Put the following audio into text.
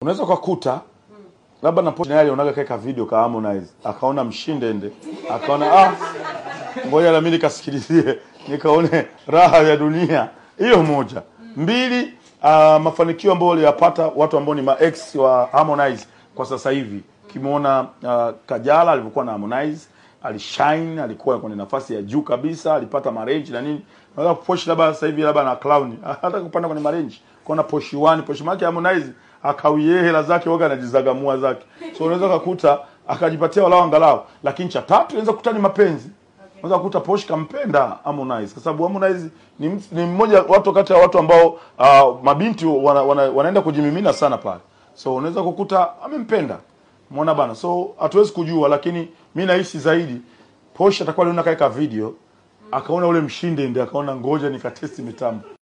unaweza ukakuta labda na naye alionaga kaeka video ka Harmonize akaona mshindende akaona ah, ngoja na mimi nikasikilizie nikaone raha ya dunia. Hiyo moja. Mbili, uh, mafanikio ambayo waliyapata watu ambao ni maex wa Harmonize kwa sasa hivi. Kimuona uh, Kajala alivyokuwa na Harmonize alishine, alikuwa kwenye nafasi ya juu kabisa, alipata marenji na nini. Unaweza kuposhi labda sasa hivi labda na clown hata kupanda kwenye marenji. Kuna poshi 1, poshi maki Harmonize akawie hela zake waga anajizagamua zake. So unaweza kukuta akajipatia walau angalau. Lakini cha tatu unaweza kukuta ni mapenzi. Unaweza kukuta Posh kampenda Harmonize kwa sababu Harmonize ni, mt- ni mmoja watu kati ya watu ambao uh, mabinti wana, wana, wanaenda kujimimina sana pale. So unaweza kukuta amempenda. Umeona bana. So hatuwezi kujua lakini mi nahisi zaidi Posh atakuwa aliona kaeka video akaona ule mshinde ndio akaona ngoja nikatesti mitambo.